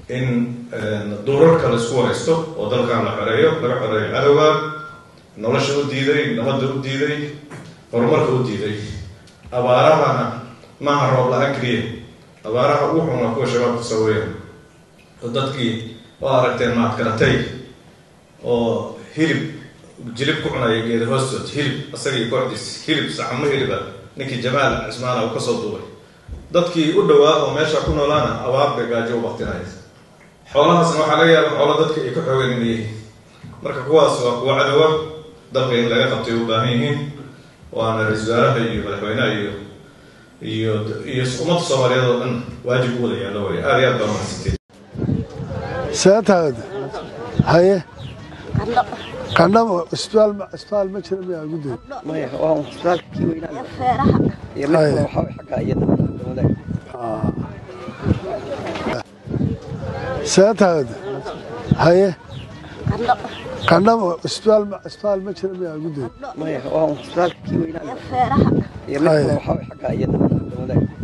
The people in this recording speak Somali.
in duurarka la isku waraysto oo dalkan la xoreeyo laga xoreeyo cadowga nolosha u diiday nabadda u diiday horumarka u diiday abaarahana maaha roob la-aan keliya abaaraha ugu xun waa kuwa shabaabka soo weya oo dadkii waa aragteen maad karatay oo hilib jilib ku cunaya geeda hoostood hilib isagii kooxdiis hilib sacamo hiliba ninkii jamaal cismaana uu kasoo duubay dadkii u dhawaa oo meesha ku noolaana abaar bay gaajo u baktinaya xoolahaasna waxaa laga yaaba xoolo dadka ay ka xoogan inay yihiin marka kuwaas waa kuwa cadowa dalka in laga qabtay u baahan yihiin waana ra-isul wasaaraha iyo madaxweynaha iyo iyo iyo ummadda soomaaliyeed oo dhan waajib u wada yaallo way aada iyo aad baa mahadsantiin seetaad haye qandhabo isbitaal isbitaal ma jira miyaa guddoon maya waa isbitaalkii weynaa feeraha iyo mid kale waxaa way xagga iyada wadaag seetaad haye qandho qandhabo isbitaal isbitaal ma jira miyaa guddoon maya waa isbitaalkii weynaa feeraha iyo mid kale waxaa way xagga iyada wadaag